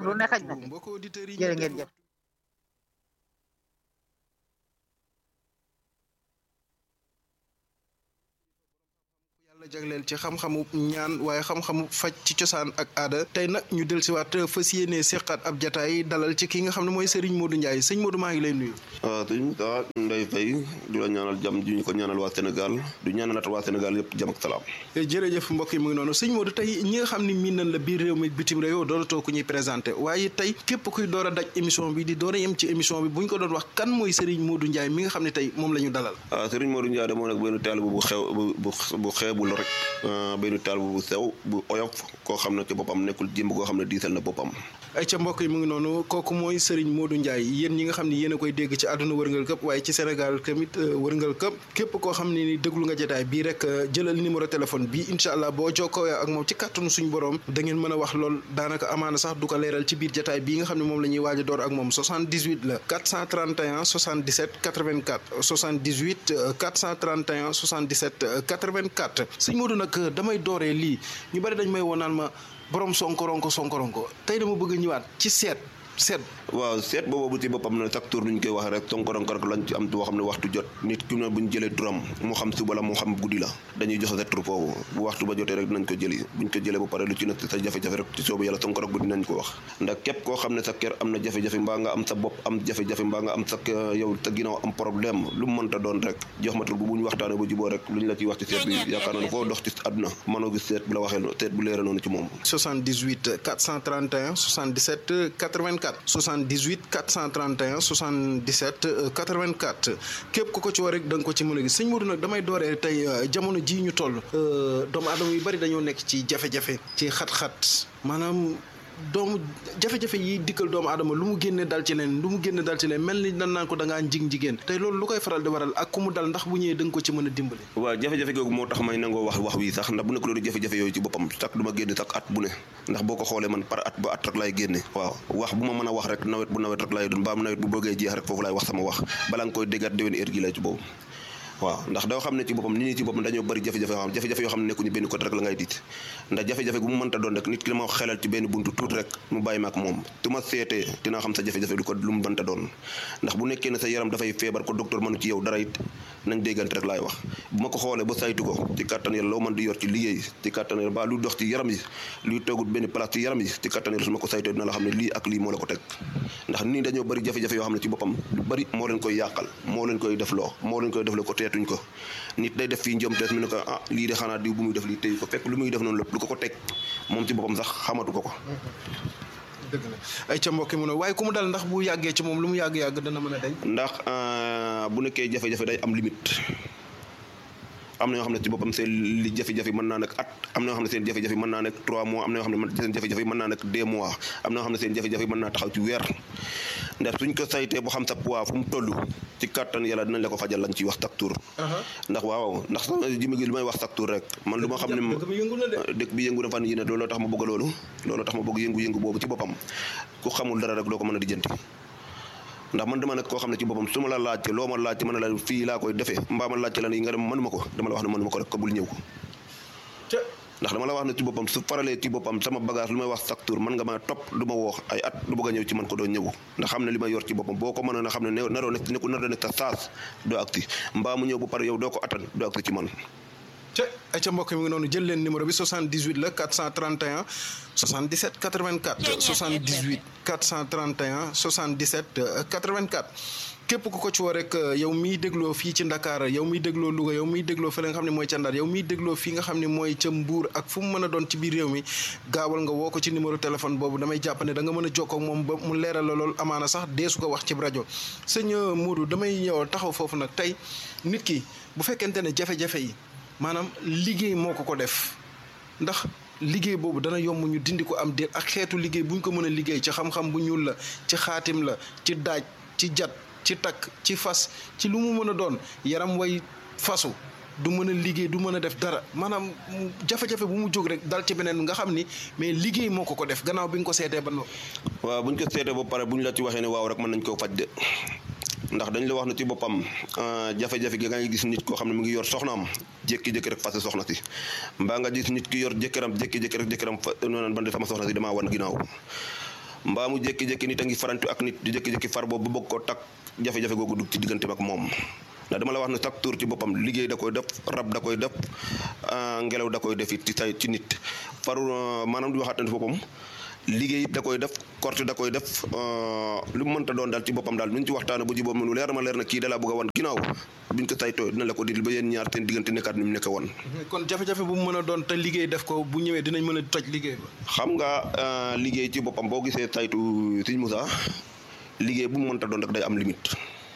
lu ne xaj na ci mbokk auditeurs yi jërë ngeen jëf yàlla jagleel ci xam-xamu ñaan waaye xam-xamu faj ci cosaan ak aada tey nag ñu del siwaat fas yéene seqaat ab jataay dalal ci ki nga xam ne mooy Serigne Modou Ndiaye sëñ Modou maa ngi lay nuyu waaw sëñ daa nday fay du la ñaanal jàmm ju ñu ko ñaanal waa Sénégal du ñaanalaat waa Sénégal yëpp jàmm ak salaam jërëjëf mbokk yi mu ngi noonu sëñ Modou tey ñi nga xam ne miin nañ la biir réew mi bitim réew dooratoo ku ñuy présenté waaye tey képp kuy door a daj émission bi di door a yem ci émission bi bu ñu ko doon wax kan mooy Serigne Modou Ndiaye mi nga xam ne tey moom la ñu dalal waaw sëriñ Modou Ndiaye demoon nag benn taal bu xew bu bu xeebul rek benn taal bu sew bu oyof koo xam ne ci boppam nekkul jëmb koo xam ne diisal na boppam ay ca mbokk yi mu ngi noonu kooku mooy Serigne Modou Ndiaye yéen ñi nga xam ne yéen a koy dégg ci àdduna wërngal këpp waaye ci Sénégal tamit wërngal këpp képp koo xam ne ni déglu nga jotaay bii rek jëlal numéro téléphone bi incha allah boo jokkoo ak moom ci kàttanu suñu borom da ngeen mën a wax lool daanaka amaana sax du ko leeral ci biir jotaay bii nga xam ne moom la ñuy waaj a door ak moom 78 la 431 77 84 78 431 77 84 sëñ Modou nag damay dooree lii ñu bari dañ may woo naan ma borom sonkoronko sonkoronko tey dama bëgg a ñëwaat ci seet seet waaw seet boobu ci boppam ne chaque tour nuñ koy waxee rek sonkoronko rek lañ ci am boo xam ne waxtu jot nit ki ne buñ jëlee turam moo xam suba la moo xam guddi la dañuy joxe sa tur foofu bu waxtu ba jotee rek dinañ ko jëli buñ ko jëlee ba pare lu ci nekk sa jafe-jafe rek ci soobu yàlla sonkorok bu dinañ ko wax ndax képp koo xam ne sa kër am na jafe-jafe mbaa nga am sa bopp am jafe-jafe mbaa nga am sa yow sa ginnaaw am problème lu mu mënta doon rek jox ma tur bu buñ waxtaanee ba juboo rek luñ la ciy wax ci seet bi yaakaar naa ne foo dox ci àdduna mënoo gis seet bu la waxee seet bu leere noonu ci moom 78 431 77 84 78 431 77 84 képp ku ko ci war rek da nga ko ci mën a gis sëñ Modou nag damay dooree tey jamono jii ñu toll doomu aadama yu bari dañoo nekk ci jafe-jafe ci xat-xat maanaam doomu jafe-jafe yi dikkal doomu aadama lu mu génne dal ci leen lu mu génne dal ci leen mel ni dan naan ko da ngaa njig jigéen tey loolu lu koy faral di waral ak ku mu dal ndax bu ñëwee da nga ko ci mën a dimbali waaw jafe-jafe googu moo tax may nangoo wax wax wi sax ndax bu nekk loolu jafe-jafe yooyu ci boppam sax du ma génne sax at bu ne ndax boo ko xoolee man par at ba at rek laay génne waaw wax bu ma mën a wax rek nawet bu nawet rek laay doon mbaam nawet bu bëggee jeex rek foofu laay wax sama wax balaa nga koy déggaat déwén heure gi lay ci boobu waaw ndax doo xam ne ci boppam nit ñi ci boppam dañoo bëri jafe-jafe yoo xam jafe-jafe yoo xam ne nekkuñu benn côté rek la ngay diit ndax jafe-jafe bu mu mënta doon rek nit ki dama xelal ci benn buntu tuut rek mu bàyyi ma ak moom tu ma seetee dinaa xam sa jafe-jafe du ko lu mu mënta doon ndax bu nekkee ne sa yaram dafay feebar ko docteur mënu ci yow dara it nañ déggante rek laay wax bu ma ko xoolee ba saytu ko ci kàttan yàlla loo mën di yor ci liggéey ci kàttan yàlla ba lu dox ci yaram yi luy toogut benn place ci yaram yi ci kàttan yàlla su ma ko saytoo dina la xam ne lii ak lii moo la ko teg ndax nii dañoo bëri jafe-jafe yoo xam ne ci boppam lu bëri moo leen koy yàqal moo leen koy def loo moo leen koy def loo ko teetuñ ko nit day def fii njom tees mu ne ko ah lii de xanaa diw bu muy def lii tey ko fekk lu muy def noonu lépp lu ko ko teg moom ci boppam sax xamatu ko ko dëgg la ay ca mbokki mu ne waaye ku mu dal ndax bu yàggee ci moom lu mu yàgg-yàgg dana mën a dañ ndax bu nekkee jafe-jafe day am limite am na ñoo xam ne ci boppam seen li jafe-jafe mën naa nekk at am na ñoo xam ne seen jafe-jafe mën naa nekk trois mois am na ñoo xam ne seen jafe-jafe mën naa nekk deux mois am na ñoo xam ne seen jafe-jafe mën naa taxaw ci weer ndax suñ ko saytee bu xam sa poids fu mu toll ci kàttan yàlla dinañ la ko fajal lañ ciy wax chaque tour ndax waaw ndax sama jimi gi li may wax chaque tour rek man lu ma xam ne dëkk bi yëngu na fan yi ne looloo tax ma bëgg loolu looloo tax ma bëgg yëngu-yëngu boobu ci boppam ku xamul dara rek doo ko mën a dijjanti ndax man dama nekk koo xam ne ci boppam su ma la laajte loo ma laajte mën na la fii laa koy defee mbaa ma laajte la yi nga dem mënuma ko dama la wax ne mënuma ko rek ko bul ñëw ko ndax dama la wax ne ci boppam su faralee ci boppam sama bagage lu may wax chaque tour mën nga ma topp du ma woox ay at du bëgg a ñëw ci man ko doo ñëw ndax xam ne li may yor ci boppam boo ko mënoon a xam ne naroo nekk nekku naroo nekk sa saas doo agsi mbaa mu ñëw bu pare yow doo ko attan doo agsi ci man te ay ca mbokk mi ngi noonu jël leen numéro bi 78 la 431 77 84 78 431 77 84 képp ku ko ci woo rek yow miy dégloo fii ci Ndakaar yow miy dégloo Louga yow miy dégloo fële nga xam ne mooy ca Ndar yow miy dégloo fii nga xam ne mooy ca Mbuur ak fu mu mën a doon ci biir réew mi gaawal nga woo ko ci numéro téléphone boobu damay jàpp ne da nga mën a jokkoo ak moom ba mu leeral la lool amaana sax deesu ko wax ci rajo sëñ Modou damay ñëw taxaw foofu nag tey nit ki bu fekkente ne jafe-jafe yi maanaam liggéey moo ko ko def ndax liggéey boobu dana yomb ñu dindi ko am déet ak xeetu liggéey bu ñu ko mën a liggéey ci xam-xam bu ñuul la ci xaatim la ci daaj ci jat ci takk ci fas ci lu mu mën a doon yaram way fasu du mën a liggéey du mën a def dara maanaam jafe-jafe bu mu jóg rek dal ci beneen nga xam ni mais liggéey moo ko ko def gannaaw bi nga ko seetee ba noppi. waaw bu ñu ko seetee ba pare bu ñu la ci waxee ne waaw rek mën nañ koo faj de ndax dañ la wax ne ci boppam jafe-jafe gi nga gis nit koo xam ne mu ngi yor soxnaam jékki-jékki rek fase soxna si mbaa nga gis nit ki yor jëkkëram jékki-jékki rek jëkkëram fa noonu ban de sama soxna si damaa wan ginnaaw mbaa mu jékki-jékki nit a ngi farantu ak nit di jékki-jékki far boobu ba bëgg koo takk jafe-jafe googu dugg ci diggante ak moom ndax dama la wax ne chaque tour ci boppam liggéey da koy def rab da koy def ngelaw da koy def it ci tay ci nit faru maanaam di waxaat ne boppam liggéey da koy def korte da koy def lu mu mënta doon daal ci boppam daal lu ñu ci waxtaane bu ji boobu lu leer ma leer na kii da laa bëgg a wan ginnaaw buñ ko saytoo dina la ko dil ba yéen ñaar seen diggante nekkaat ni mu nekk woon kon jafe-jafe bu mu mën a doon te liggéey def ko bu ñëwee dinañ mën a toj liggéey ba xam nga liggéey ci boppam boo gisee saytu Sëñ Moussa liggéey bu mu mënta doon rek day am limite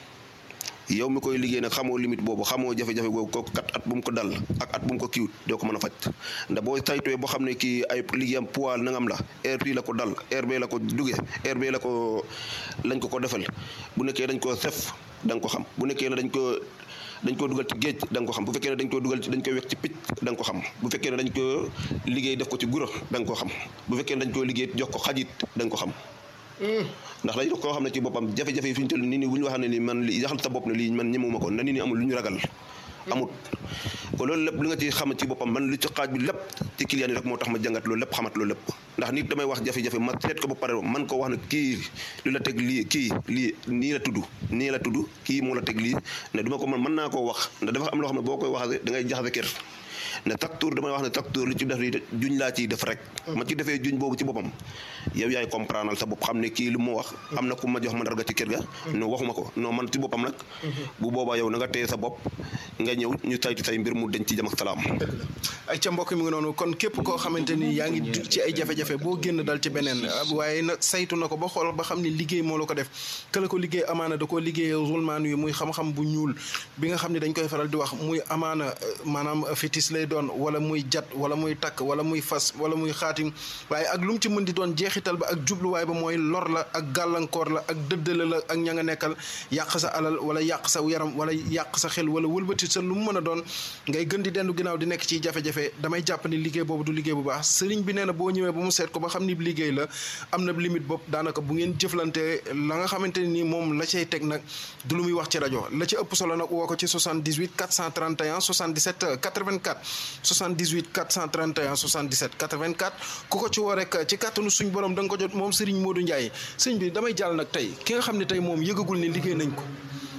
yow mi koy liggéey nag xamoo limite boobu xamoo jafe-jafe boobu ko kat at bu mu ko dal ak at bu mu ko kiiwut doo ko mën a faj ndax boo saytuwee boo xam ne kii ay liggéeyam poids nangam la heure bii la ko dal heure bee la ko duge heure bee la ko lañ ko ko defal bu nekkee dañ koo sef da nga ko xam bu nekkee ne dañ ko dañ koo dugal ci géej da nga ko xam bu fekkee ne dañ koo dugal ci dañ koy wekk ci picc da nga ko xam bu fekkee ne dañ ko liggéey def ko ci guro da nga ko xam bu fekkee ne dañ koo liggéey jox ko xajit da nga ko xam ndax dañ koo xam ne ci boppam jafe-jafe yi fi ñu toll nit ñi bu ñu wax ne ni man li yaxal sa bopp ne lii man ñemewuma ko na nit ñi amul lu ñu ragal amut ko loolu lépp li nga ci xam ci boppam man lu ci xaaj bi lépp ci client yi rek moo tax ma jàngat loolu lépp xamat loolu lépp ndax nit damay wax jafe-jafe ma seet ko ba pare man ko wax ne kii lu la teg lii kii lii nii la tudd nii la tudd kii moo la teg lii ne duma ko mën mën naa koo wax ndax dafa am loo xam ne boo koy waxee da ngay jaxase kër ne chaque tour damay wax ne chaque tour li ci def li juñ laa ciy def rek ma ci defee juñ boobu ci boppam yow yaay comprendre sa bopp xam ne kii lu mu wax am na ku ma jox mandarga ci kër ga non waxuma ko non man ci boppam nag bu boobaa yow na nga téye sa bopp nga ñëw ñu saytu say mbir mu denc ci jam ak salaam ay ca mbokk mi ngi noonu kon képp koo xamante ni yaa ngi ci ay jafe-jafe boo génn dal ci beneen waaye nag saytu na ko ba xool ba xam ne liggéey moo la ko def këla ko liggéey amaana da koo liggéey zulmaan yi muy xam-xam bu ñuul bi nga xam ne dañ koy faral di wax muy amaana maanaam fétis lay doon wala muy jat wala muy takk wala muy fas wala muy xaatim waaye ak lu mu ci mën di doon jeexital ba ak jubluwaay ba mooy lor la ak gàllankoor la ak dëddale la ak ña nga nekkal yàq sa alal wala yàq sa yaram wala yàq sa xel wala wëlbati sa lu mu mën a doon ngay gën di dendu ginnaaw di nekk ci jafe-jafe damay jàpp ni liggéey boobu du liggéey bu baax sëriñ bi nee na boo ñëwee ba mu seet ko ba xam ni liggéey la am na limite bopp daanaka bu ngeen jëflante la nga xamante ni moom la cay teg nag du lu muy wax ci rajo la ci ëpp solo nag woo ko ci 78 431 77 84 78 431 77 84 ku ko ci woo rek ci kàttanu suñ borom da nga ko jot moom Serigne Modou Ndiaye sëñ bi damay jàll nag tey ki nga xam ne tey moom yëgagul ni liggéey nañ ko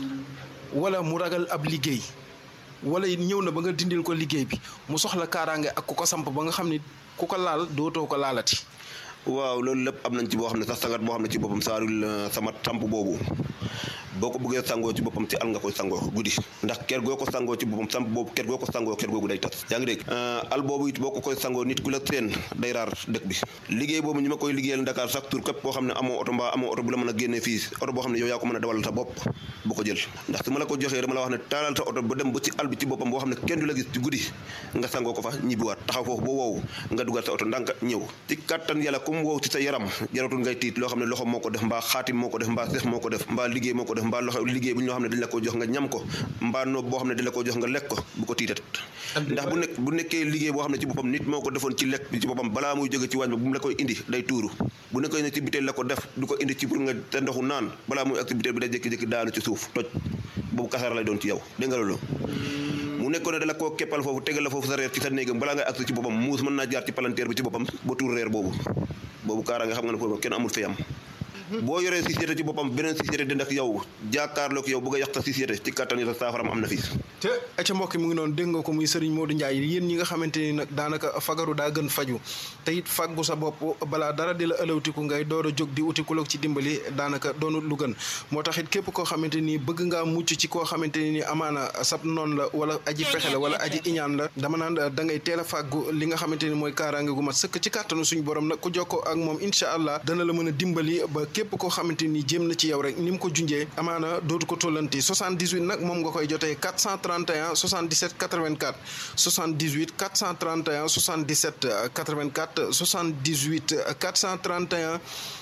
wala mu ragal ab liggéey wala ñëw na ba nga dindil ko liggéey bi mu soxla kaaraange ak ku ko samp ba nga xam ni ku ko laal dootoo ko laalati. waaw loolu lépp am nañ ci boo xam ne sax sangat boo xam ne ci boppam saarul sama samp boobu boo ko bëggee sangoo ci boppam ci al nga koy sangoo guddi ndax ker goo ko sangoo ci boppam samp boobu ker goo ko sangoo ker googu day tas yaa ngi dégg al boobu it boo ko koy sangoo nit ku la seen day raar dëkk bi liggéey boobu ñu ma koy liggéeyal Dakar chaque tour képp koo xam ne amoo oto mbaa amoo oto bu la mën a génnee fii oto boo xam ne yow yaa ko mën a dawal sa bopp bu ko jël ndax su ma la ko joxee dama la wax ne taalal sa oto ba dem ba ci al bi ci boppam boo xam ne kenn du la gis ci guddi nga sangoo ko fa ñibbiwaat taxaw foofu ba wow nga dugal sa oto ndànk ñëw ci kattan yàlla comme wow ci sa yaram jaratul ngay tiit loo xam ne loxo moo ko def mbaa xaatim moo ko def mbaa seex moo ko def mbaa liggéey moo ko def mbaa loxo liggéey bu ñoo xam ne dañ la ko jox nga ñam ko mbaa noob boo xam ne dañ la ko jox nga lekk ko bu ko tiitat ndax bu nekk bu nekkee liggéey boo xam ne ci boppam nit moo ko defoon ci lekk bi ci boppam balaa muy jóge ci waañ ba bu mu la koy indi day tuuru bu nekkee ne ci biteel la ko def du ko indi ci pour nga te ndoxu naan balaa muy activité bi day jékki-jékki daanu ci suuf toj boobu kasaara lay doon ci yow dégg nga loolu mu nekkoon ne dala koo keppal foofu tegal la foofu sa reer ci sa néegam balaa ngay agsi ci boppam muus mën naa jaar ci palanteer bi ci boppam ba tuur reer boobu boobu kaara nga xam nga ne foofu kenn amul fayam boo yoree société ci boppam beneen société di ndax yow jàkkaarloog yow bëgg a yàq sa société ci kattan yi sa saafaram am na fi te ca mbokk mu ngi noonu dégg nga ko muy Serigne Modou Ndiaye yéen ñi nga xamante ni nag daanaka fagaru daa gën faju te it faggu sa bopp balaa dara di la ëlawtiku ngay door a jóg di uti ku la ci dimbali daanaka doonut lu gën moo tax it képp koo xamante ni bëgg ngaa mucc ci koo xamante ni amaana sab noonu la wala aji pexe la wala aji iñaan la dama naan da ngay teel a fàggu li nga xamante ni mooy kaaraange gu mat sëkk ci kàttanu suñu borom nag ku jokkoo ak moom incha allah dana la mën a dimbali ba képp koo xamante ni jéem na ci yow rek ni mu ko junjee amaana dootu ko tollanti 78 nag moom nga koy jotee 431 77 84 78 431 77 84 78 431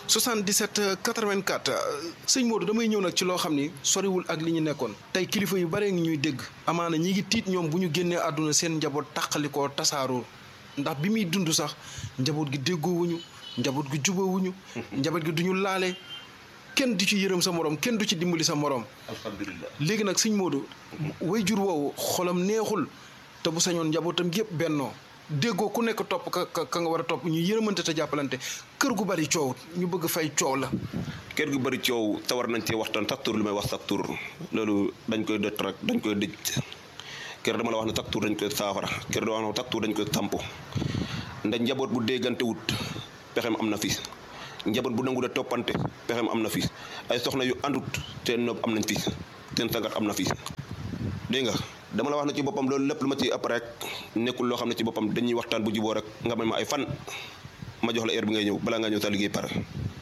77 84 sëñ Modou damay ñëw nag ci loo xam ni soriwul ak li ñu nekkoon tey kilifa yu bare ngi ñuy dégg amaana ñi ngi tiit ñoom bu ñu génnee àdduna seen njaboot tàqalikoo tasaaroo ndax bi muy dund sax njaboot gi déggoowuñu njaboot gi jubóowuñu njaboot gi duñu laale kenn du ci yërëm sa morom kenn du ci dimbali sa morom alhamdulilah léegi nag sëñ Modou way jur woowu xolam neexul te bu sañoon njabootam yëpp bennoo déggoo ku nekk topp ka ka nga war a topp ñu yërëmante te jàppalante kër gu bari coow ñu bëgg fay coow la kër gu bëri coow te war nañ cee waxtaan chaque tour li may wax chaque tour loolu dañ koy dëtt rek dañ koy dëj kër dama la wax ne chaque tour dañ koy saafara kër dama la wax ne chaque tour dañ koy samp ndax njaboot bu déggante wut pexem am na fi njaboot bu nangu de toppante pexem am na fi ay soxna yu àndut seen noob am nañ fi seen sangat am na fi dégg nga dama la wax ne ci boppam loolu lépp lu ma ci ëpp rek nekkul loo xam ne ci boppam dañuy waxtaan bu juboo rek nga may ma ay fan ma jox la heure bi ngay ñëw balaa nga ñëw sa liggéey pare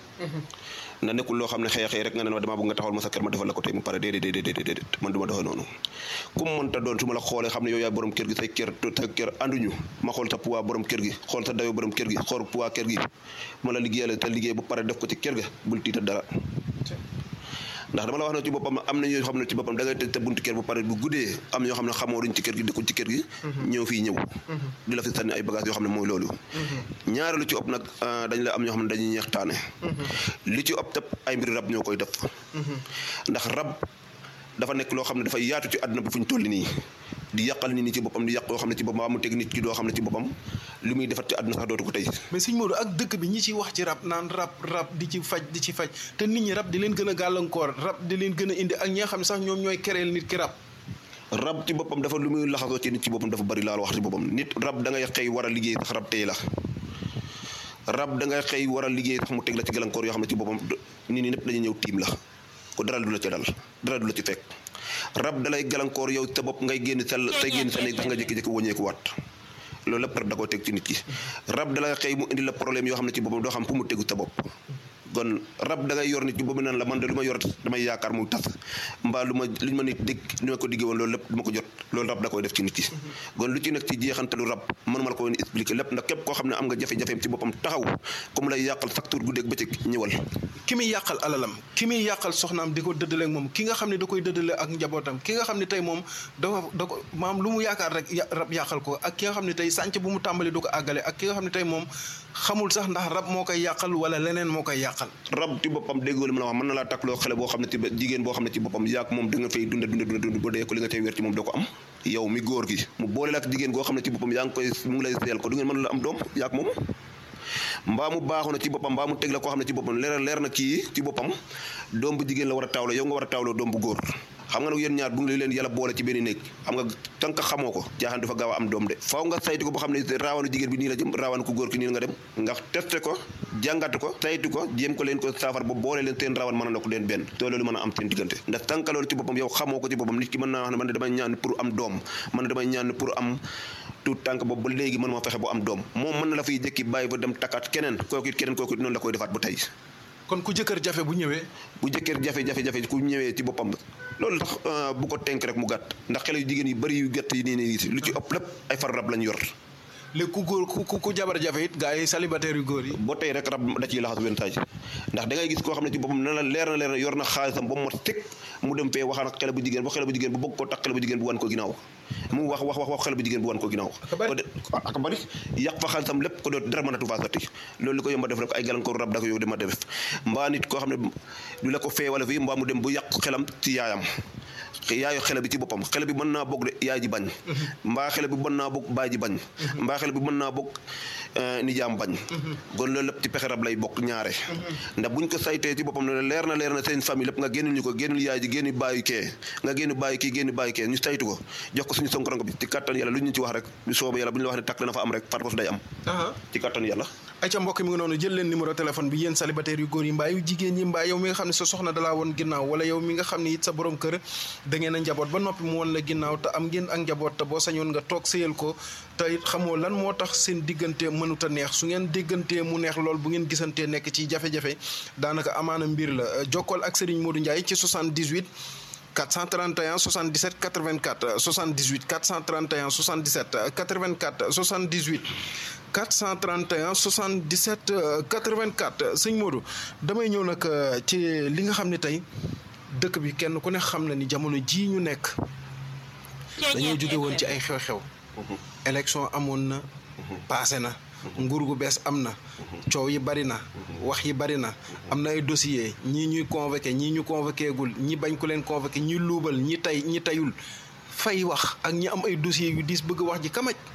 na nekkul loo xam ne xëy xëy rek nga ne ma damaa bëgg nga taxawal ma sa kër ma defal la ko tey mu pare déedéet déedéet déedéet man du ma doxee noonu ku mu mënta doon su ma la xoolee xam ne yow yaay borom kër gi say kër sa kër ànduñu ma xool sa poids borom kër gi xool sa dayoo borom kër gi xool poids kër gi ma la liggéeyale te liggéey ba pare def ko ci kër ga bul tiita dara ndax dama la wax ne ci boppam am na ñoo xam ne ci boppam da ngay tëj sa buntu kër bu pare bu guddee am ñoo xam ne xamoo duñ ci kër gi dëkkuñ ci kër gi ñëw fii ñëw di la fi sànni ay bagages yoo xam ne mooy loolu ñaareelu ci ëpp nag dañ la am ñoo xam ne dañuy ñeextaane li ci ëpp tëpp ay mbiri rab ñoo koy def ndax rab dafa nekk loo xam ne dafay yaatu ci àdduna bi fu ñu toll nii di yàqal nit ñi ci boppam di yàq yoo xam ne ci boppam mu teg nit ki doo xam ne ci boppam li muy defat ci àdduna sax dootu ko tey mais sëñ Modou ak dëkk bi ñi ciy wax ci rab naan rab rab di ci faj di ci faj te nit ñi rab di leen gën a gàllankoor rab di leen gën a indi ak ñi nga xam ne sax ñoom ñooy kereel nit ki rab rab ci boppam dafa lu muy laxasoo ci nit ci boppam dafa bari laal wax ci boppam nit rab da ngay xëy war a liggéey sax rab tey la rab da ngay xëy war a liggéey sax mu teg la ci gàllankoor yoo xam ne ci boppam nit ñi ñëpp dañuy ñëw tiim la ko dara du la ci dal dara du la ci fekk rab dalay gàllankoor yow sa bopp ngay génn sal say génn sa néeg sax nga jékki-jékki wëññeeku waat loolu lépp rab da koo teg ci nit ki rab dalay xëy mu indi la problème yoo xam ne ci boppam doo xam fu mu tegu sa bopp kon rab da ngay yor nit ki boobu naan la man de lu ma yor damay yaakaar muy tas mbaa lu ma lu ma nit dégg li ma ko diggee woon loolu lépp du ma ko jot loolu rab da koy def ci nit ki kon lu ci nekk ci jeexantalu rab mënuma la ko woon expliquer lépp ndax képp koo xam ne am nga jafe-jafeem ci boppam taxaw comme lay yàqal chaque tour guddeeg bëccëg ñëwal ki muy yàqal alalam ki muy yàqal soxnaam di ko dëddale ak moom ki nga xam ne da koy dëddale ak njabootam ki nga xam ne tey moom dafa da ko maam lu mu yaakaar rek rab yàqal ko ak ki nga xam ne tey sànc bu mu tàmbali du ko àggale ak ki nga xam ne tey moom xamul sax ndax rab moo koy yàqal wala leneen moo koy yàqal rab ci boppam déggoo li ma la wax mën na laa takloo xale boo xam ne ci jigéen boo xam ne ci boppam yaag moom da nga fay dunde dunde dunde dund ba dee ko li nga tey wér ci moom doo ko am yow mi góor gi mu boole la ak jigéen goo xam ne ci boppam yaa ngi koy mu ngi lay seel ko du ngeen mën la am doom yaag moom mbaa mu baaxu na ci boppam mbaa mu teg la koo xam ne ci boppam leer leer na kii ci boppam doom bu jigéen la war a taawloo yow nga war a taawloo doom bu góor xam nga nag yéen ñaar bu ngi leen yàlla boole ci benn néeg xam nga tànk xamoo ko jaaxaan dafa gaaw a am doom de faaw nga saytu ko boo xam ne raawanu jigéen bi nii la jëm raawanu ku góor ki nii la nga dem nga testé ko jàngat ko saytu ko jéem ko leen ko saafar ba boole leen seen raawan mën a na ko leen benn te loolu mën a am seen diggante ndax tànk loolu ci boppam yow xamoo ko ci boppam nit ki mën naa wax ne man ne damay ñaan pour am doom man ne damay ñaan pour am tout tànk boobu ba léegi mën ma fexe bu am doom moom mën na la fiy jëkki bàyyi ba dem takkaat keneen kooku it keneen kooku it noonu la koy defaat ba tey kon ku jëkkër jafe bu ñëwee bu jëkkër jafe-jafe-jafe ku ñëwee ci boppam loolu tax bu ko tenk rek mu gàtt ndax xale yu jigéen yu bëri yu gàtt yi nii nii lu ci ëpp lépp ay far rab lañ yor léegi ku góor ku ku jabar jafe it gaa yi célibataire yu góor yi boo tey rek rab da ciy laxas wenn taaj ndax da ngay gis koo xam ne ci boppam na la leer na leer na yor na xaalisam ba mu teg mu dem fee waxaan ak xale bu jigéen ba xale bu jigéen bu bëgg ko tax xale bu jigéen bu wan ko ginnaaw mu wax wax wax wax xale bu jigéen bu wan ko ginnaaw ak bari yàq fa xaalisam lépp ko doot dara mënatu faa sotti loolu li ko yomba def rek ay gàllankoor rab da ko yow dema def mbaa nit koo xam ne du la ko fee wala fii mbaa mu dem bu yàq xelam ci yaayam yaayu xele bi ci boppam xele bi mën naa bokk de yaay ji bañ mbaa xele bi mën naa bokk baay ji bañ mbaa xele bi mën naa bokk nijaam bañ kon loolu lépp ci pexe rab lay bokk ñaare ndax buñ ko saytee ci boppam ne leer na leer na seen famille lépp nga génnul ñu ko génnul yaay ji génn bàyyi kee nga génn bàyyi kii génn bàyyi kee ñu saytu ko jox ko suñu sonkoronko bi ci kattan yàlla lu ñu ci wax rek ñu sooba yàlla bu ñu la wax ne takk dana fa am rek far ko su day am ci kattan yàlla ay ca mbokk mi nga noonu jël leen numéro téléphone bi yéen célibataire yu góor yi mbaa yu jigéen ñi mbaa yow mi nga xam ne sa soxna dalaa woon ginnaaw wala yow mi nga xam ne it sa borom kër da ngeen a njaboot ba noppi mu woon la ginnaaw te am ngeen ak njaboot te boo sañoon nga toog sëyal ko te it xamoo lan moo tax seen diggante mënut a neex su ngeen déggantee mu neex lool bu ngeen gisantee nekk ci jafe-jafe daanaka amaana mbir la jokkool ak Serigne Modou Ndiaye ci 78 431 77 84 78 431 77 84 78 431 77 84 sëñ Modou damay ñëw nag ci li nga xam ne tey dëkk bi kenn ku ne xam na ni jamono jii ñu nekk dañoo jóge woon ci ay xew-xew élection amoon na passé na nguur gu bees am na coow yi bari na wax yi bari na am na ay dossier ñii ñuy convoqué ñii ñu convoqué gul ñi bañ ko leen convoqué ñi luubal ñi tay ñi tayul fay wax ak ñi am ay dossier yu diis bëgg wax ji kamaj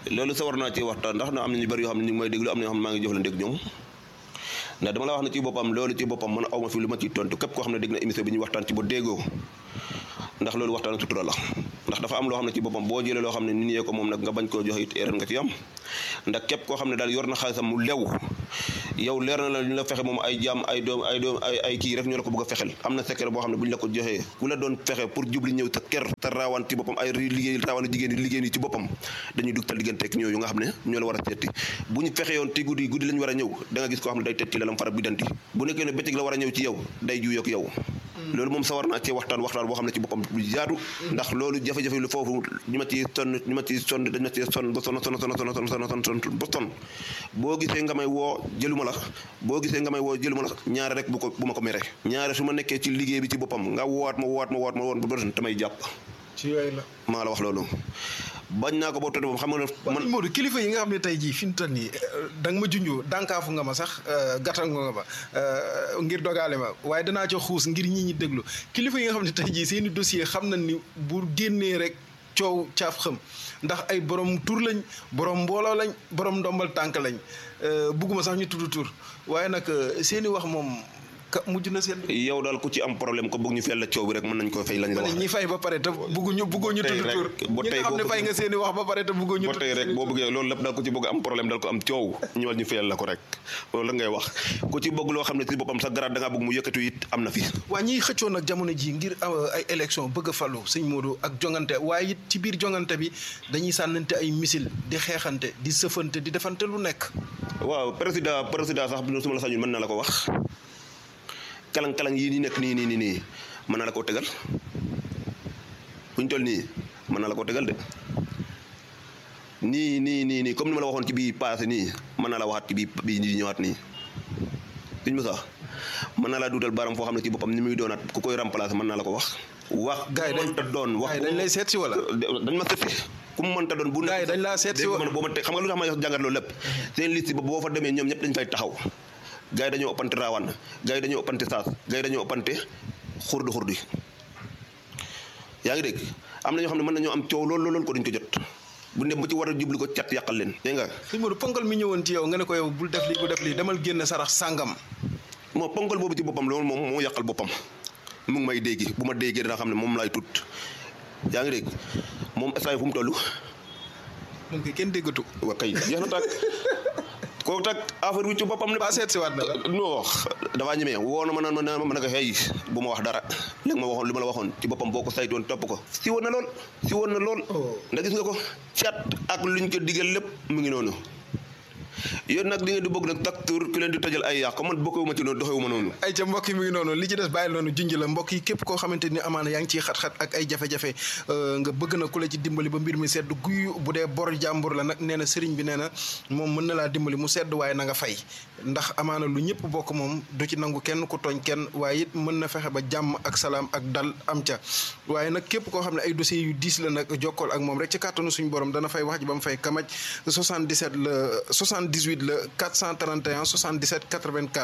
loolu sa war naa ci waxtaan ndax na am na ñu bëri yoo xam ne ñu ngi may déglu am na yoo xam ne maa ngi jëflante ak ñoom ndax dama la wax ne ci boppam loolu ci boppam man awma fi lu ma ciy tontu képp koo xam ne dégg na émission bi ñuy waxtaan ci ba déggoo ndax loolu waxtaan sutura la ndax dafa am loo xam ne ci boppam boo jëlee loo xam ne nit ñee ko moom nag nga bañ koo joxe it erreur nga ci am ndax képp koo xam ne daal yor na xaalisam mu lew yow leer na la ñu la fexe moom ay jaam ay doom ay doom ay ay kii rek ñoo la ko bëgg a fexel am na secret boo xam ne bu ñu la ko joxee ku la doon fexe pour jubli ñëw sa kër sa raawaan ci boppam ay liggéey raawaan jigéen yi liggéey yi ci boppam dañuy dugtal diggante ak ñooyu nga xam ne ñoo la war a seeti bu ñu fexe yoon ti guddi guddi la ñu war a ñëw da nga gis koo xam ne day tet ci lalam fara bi danti bu nekkee ne bëccëg la war a ñëw ci yow day juyoog yow loolu moom sa war naa cee waxtaan waxtaan boo xam ne ci boppam bu jaadu ndax loolu jafe-jafe lu foofu ñu ma ci sonn ñu ma ci sonn dañ ma ci sonn ba sonn sonn sonn sonn sonn sonn sonn ba sonn boo gisee nga may woo jëluma la boo gisee nga may woo jëluma la ñaare rek bu ko bu ma ko mere ñaare su ma nekkee ci liggéey bi ci boppam nga woowaat ma woowaat ma woowaat ma woon ba doon tamay jàpp ci yooyu la maa la wax loolu bañ naa ko boobu tëdd moom xam nga ne man Modou kilifa yi nga xam ne tey jii fi mu toll nii da nga ma junjoo dànkaafu nga ma sax gàttal nga ma ngir dogaale ma waaye danaa ca xuus ngir ñi ñi déglu kilifa yi nga xam ne tey jii seen i dossier xam nañ ni bu génnee rek coow caaf xam ndax ay borom tur lañ borom mbooloo lañ borom ndombal tànk lañ bugguma sax ñu tudd tur waaye nag seen i wax moom ka mujj na seen. yow daal ku ci am problème ko bëgg ñu fay la coow bi rek mën nañ ko fay lañ la wax ñi fay ba pare te bëgguñu bëgguñu tudd tur ba ñi nga xam ne fay nga seen i wax ba pare te bëgguñu ba tey rek boo bëggee loolu lépp daal ku ci bëgg am problème daal ko am coow ñëwal ñu fayal la ko rek loolu la ngay wax ku ci bëgg loo xam ne ci boppam sa garaat da ngaa bëgg mu yëkkatu it am na fi waa ñiy xëccoon nag jamono ji ngir ay élection bëgg a falu sëñ Modou ak jongante waaye it ci biir jongante bi dañuy sànnante ay misil di xeexante di sëfante di defante lu nekk waaw président président sax su ma la sañul mën na la ko wax kalang-kalang yii nii nekk nii nii nii nii mën na la koo tegal buñ toll nii mën na la koo tegal de nii nii nii nii comme ni ma la waxoon ci bii passé nii mën na la waxaat ci bii bii di ñëwaat nii duñ ma sax mën na laa duutal baram foo xam ne ci boppam ni muy doonaat ku koy remplacer mën naa la ko wax wax gars yi dañ mënta doon wax dañ lay seet si wala dañ ma seet si ku mu mënta doon bu gars yi dañ laa seet si dégg wala man boo ma te xam nga lu tax ma jàngat loolu lépp seen liste ba boo fa demee ñoom ñëpp dañ fay taxaw gars yi dañoo ëppante raawaan gars yi dañoo ëppante saas gars yi dañoo ëppante xurdu xurdu yaa ngi dégg am na ñoo xam ne mën nañoo am coow lool lool ko duñ ko jot bu dem ba ci war a jublu ko cat yàqal leen dégg nga sëñ Modou ponkal mi ñëwoon ci yow nga ne ko yow bul def lii bul def lii demal génn sarax sàngam moo ponkal boobu ci boppam loolu moom moo yàqal boppam mu ngi may déggi bu ma déggee dana xam ne moom laay tut yaa ngi dégg moom instant fu mu toll moom koy kenn déggatu wa kay jeex na tàkk kooku tak affaire bi ci boppam ne ba seet si waat na la non dafaa ñemee woo na ma naan ma naan ma ne ko xëy bu ma wax dara léegi ma waxoon li ma la waxoon ci boppam boo ko saytoon topp ko si woon na lool si woon na lool ndax gis nga ko cat ak luñ ko digal lépp mu ngi noonu yéen nag di ngeen di bëgg nag tak tur ku leen di tojal ay yàq man bokkewuma ci noonu doxewuma noonu ay ca mbokk yi mi ngi noonu li ci des bàyyi noonu junj la mbokk yi képp koo xamante ni amaana yaa ngi ciy xat-xat ak ay jafe-jafe nga bëgg na ku la ci dimbali ba mbir mi sedd guy bu dee bor jàmbur la nag nee na sëriñ bi nee na moom mën na laa dimbali mu sedd waaye na nga fay ndax amaana lu ñëpp bokk moom du ci nangu kenn ku tooñ kenn waaye it mën na fexe ba jàmm ak salaam ak dal am ca waaye nag képp koo xam ne ay dossiers yu diis la nag jokkool ak moom rek ci kàttanu suñu borom dana fay wax ji ba mu fay kamaj 77 la 78 la 431 77 84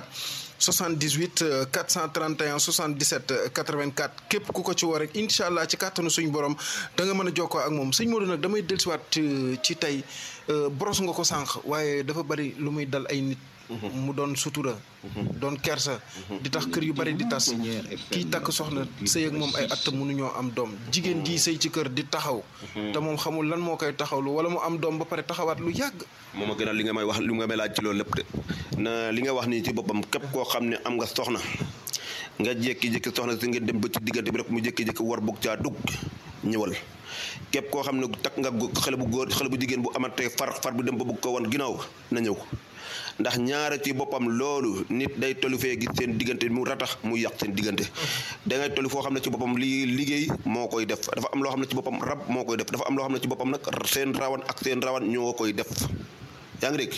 78 431 77 84 képp ku ko ci woo rek incha allah ci kàttanu suñu borom da nga mën a jokkoo ak moom sëñ Modou nag damay dellusiwaat ci tey boros nga ko sànq waaye dafa bari lu muy dal ay nit. mu doon sutura. doon kersa. di tax kër yu bari di tas. kii takk soxna sëy ak moom ay at mënuñoo am doom jigéen ji sëy ci kër di taxaw. te moom xamul lan moo koy taxawlu wala mu am doom ba pare taxawaat lu yàgg. moom a gënal li nga may wax li nga may laaj ci loolu lépp de na li nga wax nii ci boppam képp koo xam ne am nga soxna nga jékki-jékki soxna si nga dem ba ci diggante bi rek mu jékki-jékki war bugg caa dugg ñëwal képp koo xam ne takk nga xale bu góor xale bu jigéen bu amatee far far bu dem ba bugg ko wan ginnaaw na ñëw ndax ñaare ci boppam loolu nit day tollu fee gis seen diggante mu ratax mu yàq seen diggante dangay tollu foo xam ne ci boppam lii liggéey moo koy def dafa am loo xam ne ci boppam rab moo koy def dafa am loo xam ne ci boppam nag seen rawan ak seen rawan ñoo koy def yaa ngi dégg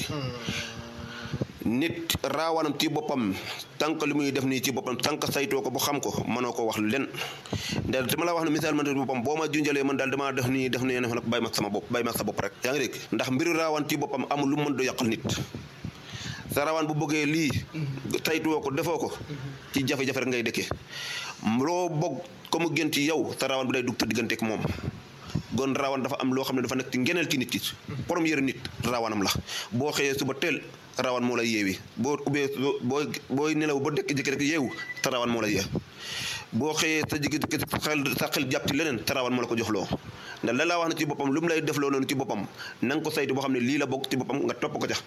nit raawanam ci boppam tànk li muy def nii ci boppam tànk saytoo ko bu xam ko mënoo ko wax len ndax dama la wax ne misaal man ci boppam boo ma junjalee man daal damaa def nii def nii nag bàyyi ma sama bopp bàyyi ma sa bopp rek yaa ngi dégg ndax mbiru raawan ci boppam amul lu mën do yàqal nit sa rawaan bu bëggee lii saytuwoo ko defoo ko ci jafe-jafe rek ngay dëkkee loo bëgg ko mu gën ci yow sa rawaan bi day dugg sa digganteek moom gon rawan dafa am loo xam ne dafa nekk ci ngeneel ci nit ki première nit rawanam la boo xëyee suba teel rawan moo lay yeewi boo ubbee boo booy nelaw ba dekk jëkki rek yeewu te rawan moo lay yee boo xëyee sa jigi xel sa xel jàpp ci leneen te rawan moo la ko jox loo ndax la laa wax ne ci boppam lu mu lay def loo noonu ci boppam na nga ko saytu boo xam ne lii la bokk ci boppam nga topp ko ca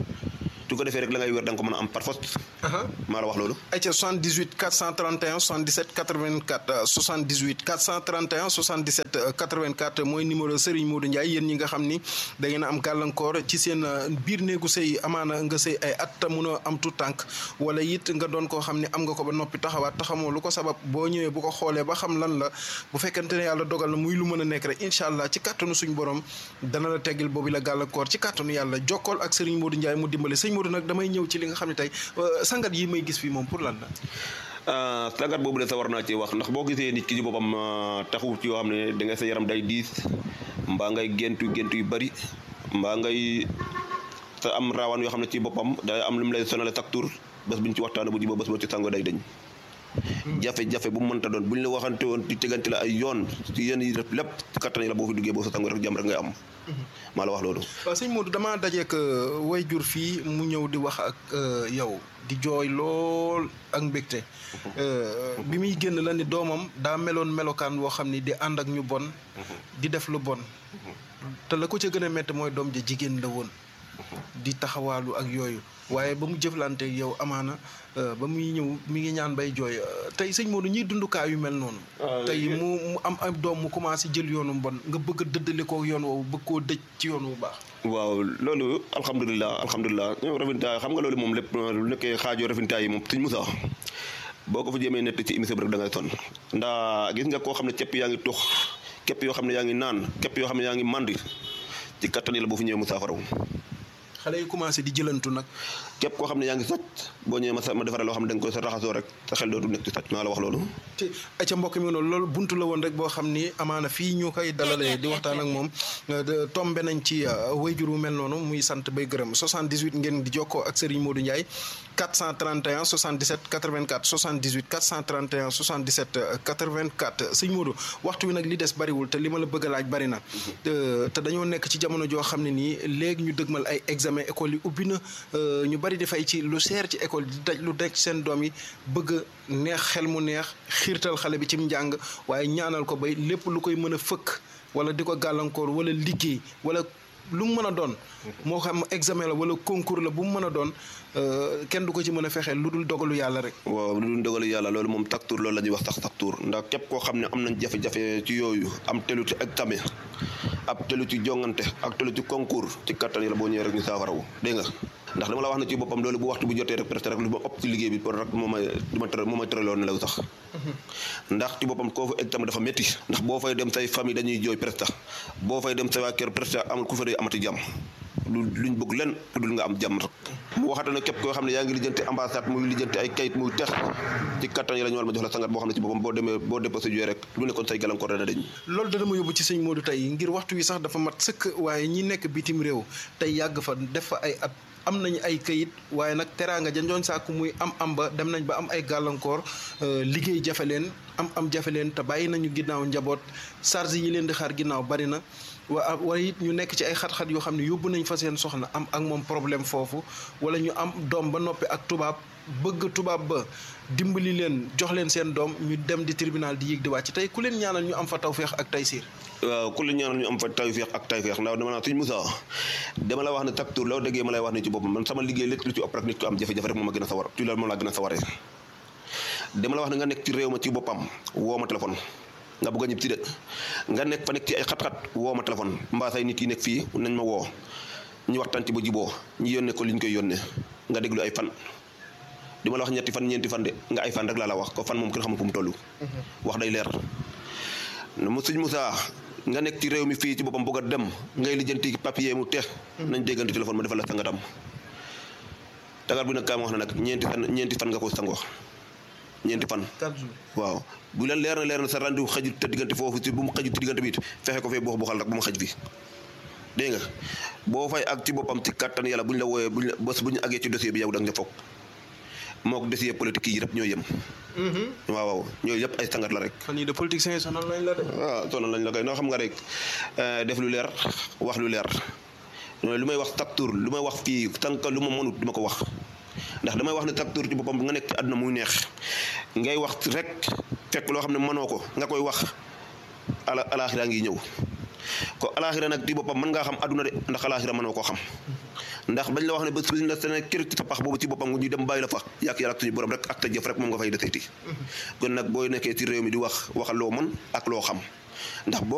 su ko defee rek la ngay wér da nga ko mën a am par force maa la wax loolu ayca 78 431 77 84 78 431 77 84 mooy numéro Serigne Modou Ndiaye yéen ñi nga xam ni da ngeen a am gàllankoor ci seen biir néegu sëy amaana nga sëy ay at te mënoo am tout tànk wala it nga doon koo xam ne am nga ko ba noppi taxawaat taxamoo lu ko sabab boo ñëwee bu ko xoolee ba xam lan la bu fekkente ne yàlla dogal na muy lu mën a nekk rek incha allah ci kàttanu suñu borom dana la teggil boobu la gàllankoor ci kàttanu yàlla jokkool ak Serigne Modou Ndiaye mu dimbale sëñ Modou nag damay ñëw ci li nga xam ne tey sangat yi may gis fii moom pour lan la. sangat boobu de sa war naa ci wax ndax boo gisee nit ki ci boppam taxu ci yoo xam ne da ngay sa yaram day diis mbaa ngay géntu géntu yu bari mbaa ngay sa am raawaan yoo xam ne ci boppam day am lu mu lay sonale chaque tour bés bu ñu ci waxtaanee bu jiboo bés boo ci sango day dañ. jafe-jafe bu mu mënta doon bu ñu la waxante woon ci tegante la ay yoon ci yenn yi def lépp ci kattan yi la boo fi duggee boo sa sango rek jàmm rek ngay am. maa la wax loolu. waaw sëñ Modou damaa dajeek way jur fii mu ñëw di wax ak yow di jooy lool ak mbégte bi muy génn la ni doomam daa meloon melokaan woo xam ni di ànd ak ñu bon di def lu bon te la ko ca gën a métti mooy doom ja jigéen la woon di taxawaalu ak yooyu waaye ba mu jëflante ak yow amaana ba muy ñëw mi ngi ñaan bay jooy tey sëñ Modou ñiy dundukaay yu mel noonu tey mu mu am am doom mu commencé jël yoonu mbon nga bëgg a dëddale ko yoon woowu bëgg koo dëj ci yoon wu baax waaw loolu alhamdulilah alhamdulilah refintaay xam nga loolu moom lépp lu nekkee xaajoo refintaay yi moom sëñ Moussa boo ko fa jéemee nett ci émission bi rek da ngay sonn ndax gis nga koo xam ne képp yaa ngi tux képp yoo xam ne yaa ngi naan képp yoo xam ne yaa ngi mandi ci kattan yi la boo fi ñëwee Moussa Faraw xale yi commencé di jëlantu nag képp koo xam ne yaa ngi sàcc boo ñëwee ma sa ma defaree loo xam ne da nga koy sa raxasoo rek sa xel dootu nekk ci sàcc maa la wax loolu te ca mbokk mi noonu loolu buntu la woon rek boo xam ni amaana fii ñu koy dalalee di waxtaan ak moom tombe nañ ci wayjur wu mel noonu muy sant bay gërëm 78 ngeen di jokkoo ak Serigne Modou Ndiaye 431 77 84 78 431 77 84 sëñ Modou waxtu wi nag li des bariwul te li ma la bëgg a laaj bari na te dañoo nekk ci jamono joo xam ne nii léegi ñu dëgmal ay examen école yi ubbi na ñu bari di fay ci lu seer ci école di daj lu daj seen doom yi bëgg neex xel mu neex xiirtal xale bi ci njàng waaye ñaanal ko bay lépp lu koy mën a fëkk wala di ko gàllankoor wala liggéey wala lu mu mën a doon moo xam examen la wala concours la bu mu mën a doon kenn du ko ci mën a fexeel lu dul dogalu yàlla rek waaw lu dul dogalu yàlla loolu moom taktuur loolu la ñuy wax sax taktuur ndax képp koo xam ne am nañ jafe-jafe ci yooyu am telu ci examen ab telu ci jongante ak telu ci concours ci kattan yi la boo ñëwee rek ñu saafarawu dégg nga ndax dama la wax ne ci boppam loolu bu waxtu bu jotee rek presque rek lu ma ëpp ci liggéey bi pour rek moo may du ma tere moo may tëraloon nelaw sax ndax ci boppam koo fa examen dafa métti ndax boo fay dem say famille dañuy jooy presque boo fay dem say waa kër presque amul ku fa day amati jàmm lu luñ bëgg len dul nga am jàmm rek mu waxata ne képp koo xam ne yaa ngi lijjanti ambassade muy lijjanti ay kayit muy tex ci kattan yi la ñu war ma jox la sangat boo xam ne ci boppam boo demee boo déposé jooy rek lu nekkoon say gàllankoor dana dañ loolu dana ma yóbbu ci sëñ Modou tey ngir waxtu wi sax dafa mat sëkk waaye ñi nekk bitim réew tey yàgg fa def fa ay at am nañu ay kayit waaye nag teraanga janjooñ sàkku muy am am ba dem nañ ba am ay gàllankoor liggéey jafe leen am am jafe leen te bàyyi nañu ginnaaw njaboot charge yi leen di xaar ginnaaw bari na waa wala it ñu nekk ci ay xat-xat yoo xam ne yóbbu nañ fa seen soxna am ak moom problème foofu wala ñu am doom ba noppi ak tubaab bëgg tubaab ba dimbali leen jox leen seen doom ñu dem di tribunal di yéeg di wàcc tey ku leen ñaanal ñu am fa tawféex ak taysiir waaw ku leen ñaanal ñu am fa tawféex ak tayféex ndax dama naa suñ Moussa dama la wax ne taktuur loo déggee ma lay wax ne ci boppam man sama liggéey lépp lu ci ëpp rek nit ko am jafe-jafe rek moom a gën a sawar ci loolu moom laa gën a sawaree dama la wax ne nga nekk ci réew ma ci boppam woo ma téléphone nga bëgg a ñib si de nga nekk fa nekk ci ay xat-xat woo ma téléphone mbaa say nit yi nekk fii nañ ma woo ñu waxtaan ci ba jiboo ñu yónnee ko li ñu koy yónnee nga déglu ay fan di ma la wax ñetti fan ñeenti fan de nga ay fan rek laa la wax ko fan moom kenn xamul fu mu toll wax day leer mu sëñ Moussa nga nekk ci réew mi fii ci boppam bëgg a dem ngay lijjanti papier mu teex nañ déggante téléphone ma defal la sangatam tagar bi nag kaa ma wax na nag ñeenti fan ñeenti fan nga ko sangoo ñeenti fan waaw bu leen leer na leer na sa rendu xaju te diggante foofu si bu mu xaju te diggante bi it fexe ko fee boo xal rek bu mu xaj fi dégg nga boo fay ak ci boppam ci kattan yàlla bu ñu la wooyee buñ la bés bu ñu àggee ci dossier bi yow da nga foog moo ko desee politique yi yëpp ñoo yem waaw waaw ñooyu yëpp ay sangat la rek fan yii de politiciens yi sonal nañ la de. waaw sonal lañ la koy noo xam nga rek def lu leer wax lu leer lu may wax chaque tour lu may wax fii tànk lu ma mënut duma ko wax ndax damay wax ne chaque tour ci boppam nga nekk ci àdduna muy neex ngay wax rek fekk loo xam ne mënoo ko nga koy wax ala alaaxira ngi ñëw ko alaaxira nag ci boppam mën ngaa xam àdduna de ndax alaaxira mënoo koo xam ndax bañ la wax ne bés bi la sene kër ci sa pax boobu ci boppam ñu dem bàyyi la fa yàq yàlla ak suñu borom rek ak ta jëf rek moom nga fay deseeti kon nag booy nekkee ci réew mi di wax waxal loo mën ak loo xam ndax boo